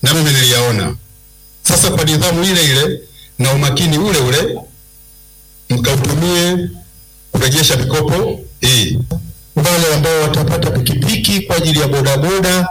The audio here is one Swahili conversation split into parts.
na mimi niliyaona. Sasa kwa nidhamu ile ile na umakini ule ule mkautumie kurejesha mikopo hii. Wale ambao watapata pikipiki kwa ajili ya bodaboda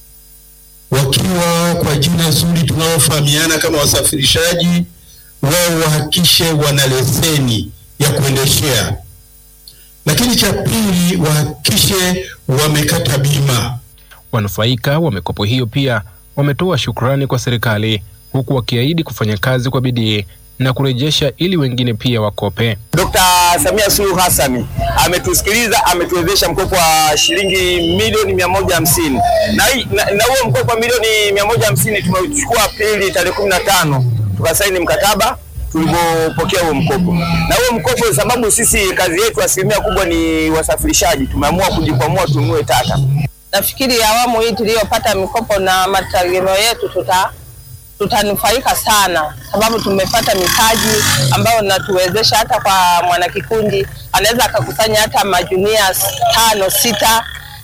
wakiwa kwa jina zuri tunaofahamiana kama wasafirishaji, wao wahakishe wana leseni ya kuendeshea. Lakini cha pili, wahakishe wamekata bima. Wanufaika wa mikopo hiyo pia wametoa shukrani kwa serikali huku wakiahidi kufanya kazi kwa bidii na kurejesha ili wengine pia wakope. Dkt. Samia Suluhu Hassan ametusikiliza, ametuwezesha mkopo wa shilingi milioni mia moja hamsini na hii- na na huo mkopo wa milioni mia moja hamsini tumeuchukua Aprili tarehe kumi na tano tukasaini mkataba tulipopokea huo mkopo. Na huo mkopo, sababu sisi kazi yetu asilimia kubwa ni wasafirishaji, tumeamua kujikwamua tununue taka. Nafikiri awamu hii tuliyopata mikopo na mategemeo yetu tuta tutanufaika sana, sababu tumepata mitaji ambayo inatuwezesha hata kwa mwanakikundi anaweza akakusanya hata majunia tano sita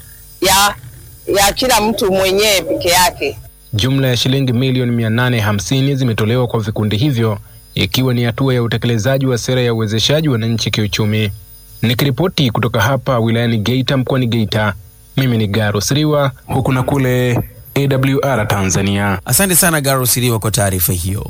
ya ya kila mtu mwenyewe peke yake. Jumla ya shilingi milioni 850 zimetolewa kwa vikundi hivyo ikiwa ni hatua ya utekelezaji wa sera ya uwezeshaji wananchi kiuchumi. Nikiripoti kutoka hapa wilayani Geita mkoani Geita, mimi ni Garo Siriwa huku na kule AWR Tanzania. Asante sana Garo Siriwa kwa taarifa hiyo.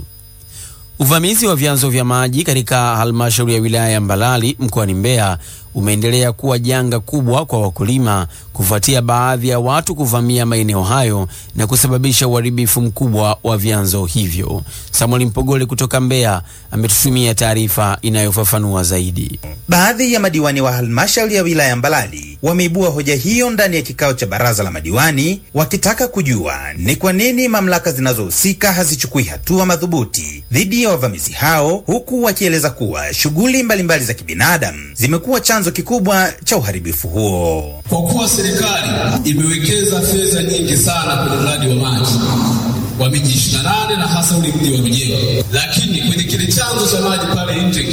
Uvamizi wa vyanzo vya maji katika halmashauri ya wilaya ya Mbalali mkoani Mbeya umeendelea kuwa janga kubwa kwa wakulima kufuatia baadhi ya watu kuvamia maeneo hayo na kusababisha uharibifu mkubwa wa vyanzo hivyo. Samuel Mpogole kutoka Mbeya ametutumia taarifa inayofafanua zaidi. Baadhi ya madiwani wa halmashauri ya wilaya Mbalali wameibua hoja hiyo ndani ya kikao cha baraza la madiwani, wakitaka kujua ni kwa nini mamlaka zinazohusika hazichukui hatua madhubuti dhidi ya wavamizi hao, huku wakieleza kuwa shughuli mbalimbali za kibinadamu zimekuwa chanzo kikubwa cha uharibifu huo. Kwa kuwa serikali imewekeza fedha nyingi sana kwenye mradi wa maji wa miji 28 na hasa ule mji wa Rujewa, lakini kwenye kile chanzo cha maji pale nje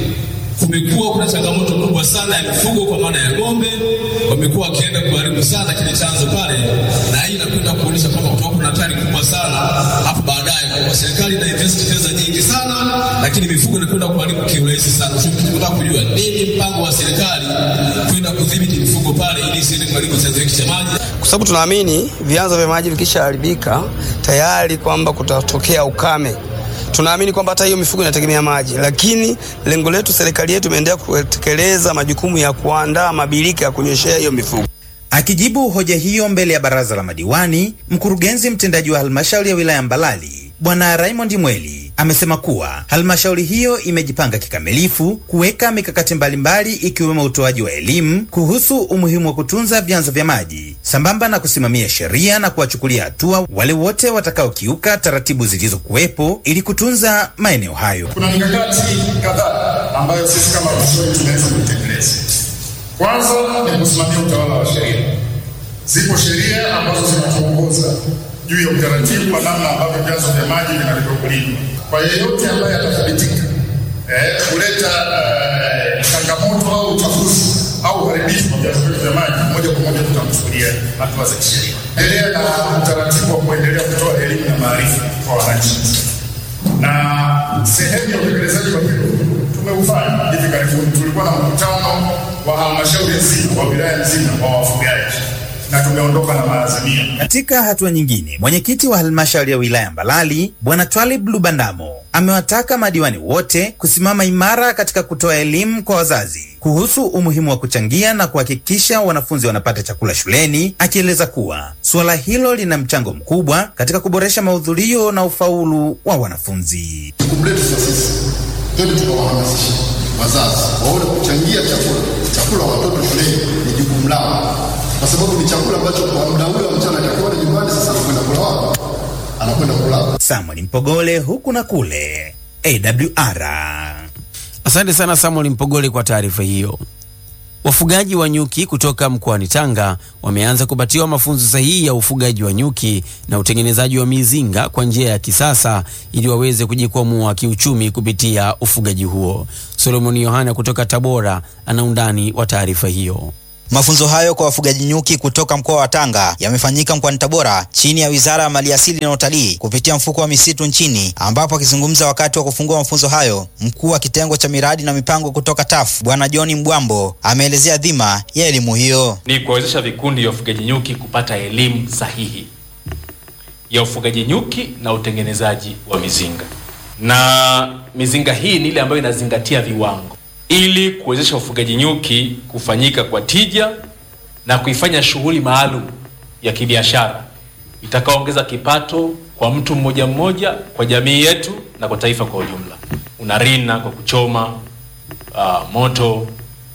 kumekuwa kuna changamoto kubwa sana ya mifugo, kwa maana ya ng'ombe wamekuwa wakienda kuharibu sana kile chanzo pale, na hii inakwenda kuonyesha kwamba kutakuwa kuna hatari kubwa sana hapo baadaye, kwa kuwa serikali ina invest fedha nyingi sana, lakini mifugo inakwenda kuharibu kiurahisi sana. Sio tunataka kujua nini mpango wa serikali kwenda kudhibiti mifugo pale ili isiende kuharibu chanzo hiki cha maji. kwa sababu tunaamini vyanzo vya maji vikishaharibika tayari kwamba kutatokea ukame. Tunaamini kwamba hata hiyo mifugo inategemea maji, lakini lengo letu, serikali yetu imeendelea kutekeleza majukumu ya kuandaa mabirika ya kunyweshea hiyo mifugo. Akijibu hoja hiyo mbele ya baraza la madiwani, mkurugenzi mtendaji wa halmashauri ya wilaya Mbalali Bwana Raymond Mweli amesema kuwa halmashauri hiyo imejipanga kikamilifu kuweka mikakati mbalimbali ikiwemo utoaji wa elimu kuhusu umuhimu wa kutunza vyanzo vya maji sambamba na kusimamia sheria na kuwachukulia hatua wale wote watakaokiuka taratibu zilizokuwepo ili kutunza maeneo hayo. Kuna mikakati kadhaa ambayo sisi kama halmashauri tunaweza kuitekeleza. Kwanza ni kusimamia utawala wa sheria. Zipo sheria ambazo zinatuongoza juu ya utaratibu wa namna ambavyo vyanzo vya maji vinatakiwa kulindwa. Kwa yeyote ambaye atathibitika eh, kuleta eh, changamoto au uchafuzi au uharibifu wa vyanzo vyetu vya maji, moja kwa moja tutamchukulia hatua za kisheria. Endelea na utaratibu wa kuendelea kutoa elimu na maarifa kwa wananchi na sehemu ya utekelezaji wa hilo tumeufanya hivi karibuni. Tulikuwa na mkutano wa halmashauri nzima wa wilaya nzima wa wafugaji na tumeondoka na maazimio. Katika hatua nyingine, mwenyekiti wa halmashauri ya wilaya Mbalali Bwana Twalib Lubandamo amewataka madiwani wote kusimama imara katika kutoa elimu kwa wazazi kuhusu umuhimu wa kuchangia na kuhakikisha wanafunzi wanapata chakula shuleni, akieleza kuwa suala hilo lina mchango mkubwa katika kuboresha mahudhurio na ufaulu wa wanafunzi. Jukumu letu sasa sisi twende tukawahamasisha wazazi waone kuchangia chakula chakula watoto shuleni ni jukumu lao, kwa sababu ni chakula ambacho kwa muda ule wa mchana atakiwa nyumbani, sasa anakwenda kula wapi? Anakwenda kula Samuel Mpogole, huku na kule AWR. Asante sana Samuel Mpogole kwa taarifa hiyo. Wafugaji wa nyuki kutoka mkoani Tanga wameanza kupatiwa mafunzo sahihi ya ufugaji wa nyuki na utengenezaji wa mizinga kwa njia ya kisasa ili waweze kujikwamua kiuchumi kupitia ufugaji huo. Solomoni Yohana kutoka Tabora ana undani wa taarifa hiyo. Mafunzo hayo kwa wafugaji nyuki kutoka mkoa wa Tanga yamefanyika mkoani Tabora chini ya Wizara ya Maliasili na Utalii kupitia mfuko wa misitu nchini, ambapo akizungumza wakati wa kufungua mafunzo hayo, mkuu wa kitengo cha miradi na mipango kutoka TAF Bwana John Mbwambo ameelezea dhima ya elimu hiyo. Ni kuwawezesha vikundi vya ufugaji nyuki kupata elimu sahihi ya ufugaji nyuki na utengenezaji wa mizinga, na mizinga hii ni ile ambayo inazingatia viwango ili kuwezesha ufugaji nyuki kufanyika kwa tija na kuifanya shughuli maalum ya kibiashara itakaoongeza kipato kwa mtu mmoja mmoja, kwa jamii yetu na kwa taifa kwa ujumla. Unarina kwa kuchoma uh, moto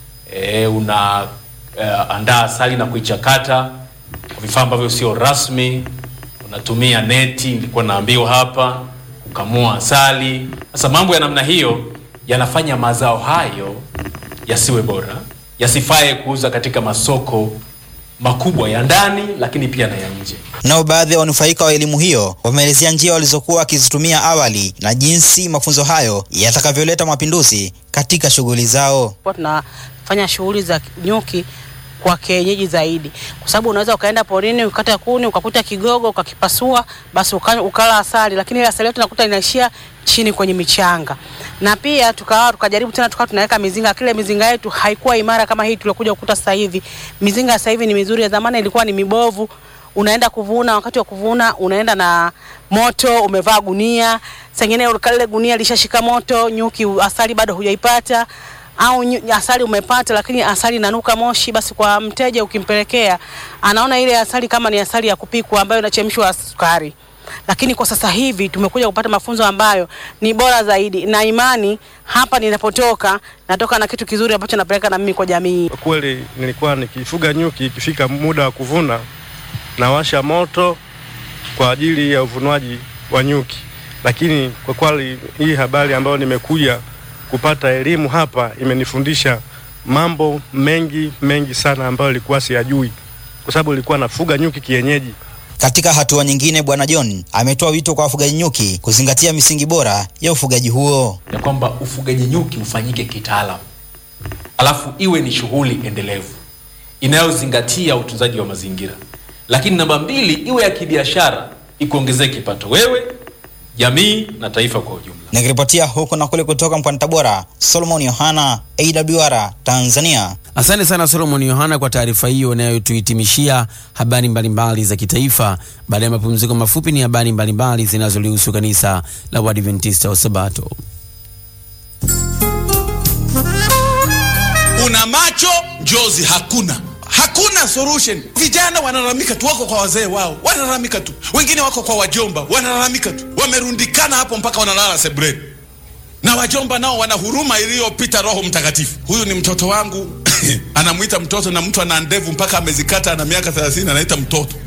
e, una uh, andaa asali na kuichakata kwa vifaa ambavyo sio rasmi. Unatumia neti, nilikuwa naambiwa hapa, kukamua asali. Sasa mambo ya namna hiyo yanafanya mazao hayo yasiwe bora, yasifae kuuza katika masoko makubwa ya ndani, lakini pia na ya nje. Nao baadhi ya wanufaika wa elimu hiyo wameelezea njia walizokuwa wakizitumia awali na jinsi mafunzo hayo yatakavyoleta mapinduzi katika shughuli zao. Kwa tunafanya shughuli za nyuki kwa kienyeji zaidi, kwa sababu unaweza ukaenda porini ukakata kuni ukakuta kigogo ukakipasua, basi uka, ukala asali, lakini ile asali yote nakuta inaishia chini kwenye michanga. Na pia tukawa tukajaribu tena tukawa tunaweka mizinga, kile mizinga yetu haikuwa imara kama hii tuliokuja kukuta sasa hivi. Mizinga sasa hivi ni mizuri, ya zamani ilikuwa ni mibovu. Unaenda kuvuna, wakati wa kuvuna unaenda na moto, umevaa gunia, sengine kale gunia lishashika moto, nyuki asali bado hujaipata au asali umepata lakini asali inanuka moshi, basi kwa mteja ukimpelekea, anaona ile asali kama ni asali ya kupikwa ambayo inachemshwa sukari. Lakini kwa sasa hivi tumekuja kupata mafunzo ambayo ni bora zaidi, na imani hapa ninapotoka natoka na kitu kizuri ambacho napeleka na mimi kwa jamii. Kweli nilikuwa nikifuga nyuki, ikifika muda wa kuvuna nawasha moto kwa ajili ya uvunwaji wa nyuki, lakini kwa kweli hii habari ambayo nimekuja kupata elimu hapa imenifundisha mambo mengi mengi sana ambayo ilikuwa siyajui, kwa sababu ilikuwa nafuga nyuki kienyeji. Katika hatua nyingine, Bwana John ametoa wito kwa wafugaji nyuki kuzingatia misingi bora ya ufugaji huo, ya kwamba ufugaji nyuki ufanyike kitaalamu, alafu iwe ni shughuli endelevu inayozingatia utunzaji wa mazingira, lakini namba mbili, iwe ya kibiashara, ikuongezee kipato wewe, jamii na taifa kwa ujumla. Nikiripotia huku na kule kutoka mkoani Tabora, Solomon Yohana, AWR Tanzania. Asante sana Solomon Yohana kwa taarifa hiyo inayotuhitimishia habari mbalimbali za kitaifa. Baada ya mapumziko mafupi, ni habari mbalimbali zinazolihusu kanisa la Waadventista wa Sabato. Una macho njozi hakuna hakuna solution. Vijana wanalalamika tu, wako kwa wazee wao, wanalalamika tu, wengine wako kwa wajomba, wanalalamika tu, wamerundikana hapo mpaka wanalala sebuleni, na wajomba nao wana huruma iliyopita Roho Mtakatifu. Huyu ni mtoto wangu anamwita mtoto, na mtu ana ndevu mpaka amezikata, ana miaka 30 anaita mtoto.